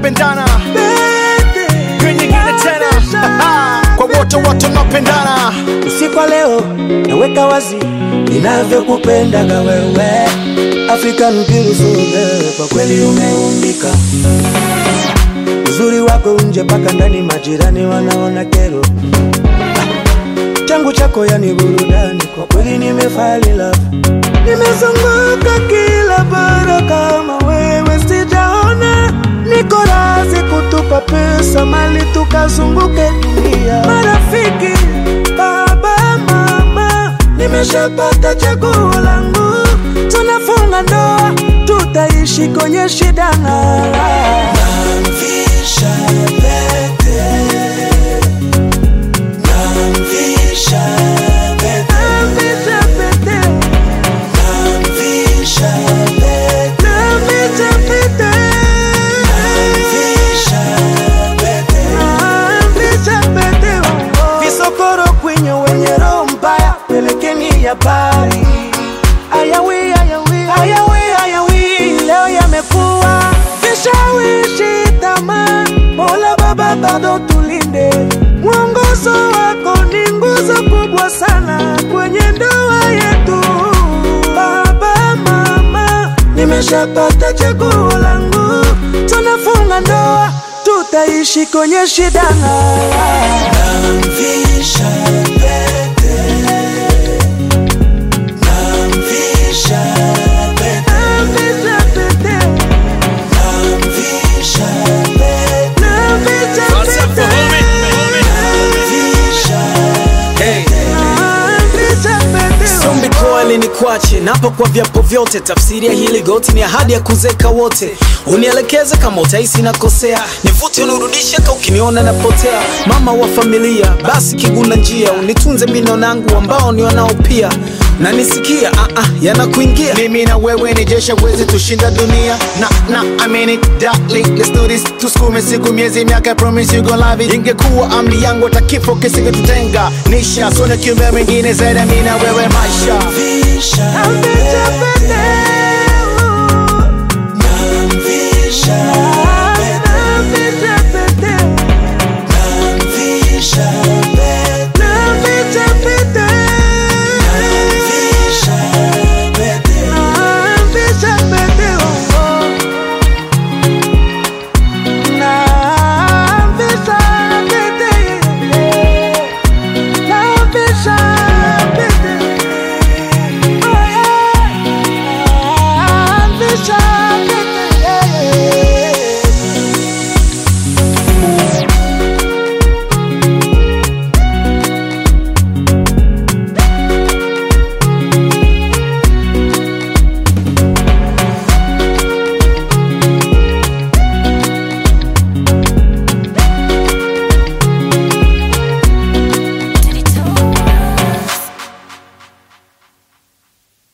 tunapendana Hiyo nyingine tena kwa wote wote tunapendana usiku wa leo naweka wazi ninavyokupendaga wewe African beautiful girl, kwa kweli umeumbika uzuri wako nje mpaka ndani majirani wanaona kero Ah, changu chako yani burudani kwa kweli nimefali love nimezunguka kila bara kama wewe sijaona niko razi kutupa pesa mali tukazunguke dunia marafiki baba mama nimeshapata chaguo langu tunafunga ndoa tutaishi kwenye shida na raha. Namvisha pete Namvisha pete Namvisha pete Namvisha pete Namvisha pete Namvisha pete Namvisha pete Visokoro kwenye wenye roho mbaya pelekeni habari Ayawi, ayawi, ayawi, ayawi Leo yamekuwa vishawishi tamaa Mola Baba bado tulinde Mwongozo wako ni nguzo kubwa sana kwenye ndoa yetu Baba mama, nimeshapata chaguo langu Tunafunga ndoa, tutaishi kwenye shida na raha. Namvisha pete Namvisha pete Namvisha pete Namvisha pete Namvisha What's up, pete homie? Namvisha Hey. Namvisha pete Sombi koali ni kwache napo kwa vyapo vyote, tafsiri ya hili goti ni ahadi ya kuzeka wote. Unielekeze kama utahisi nakosea, nivute unirudishe ka ukiniona napotea. Mama wa familia, basi kiguna njia, unitunze mino nangu ambao ni wanao pia na nisikia ah, ah, yanakuingia mimi na wewe ni jeshi wezi tushinda dunia na na I mean it darling let's do this tusukume siku miezi miaka I promise you gonna love it ingekuwa amri yangu hata kifo kisingetutenga nisha sona kiumbe mwingine zaidi ya mimi na wewe maisha Namvisha pete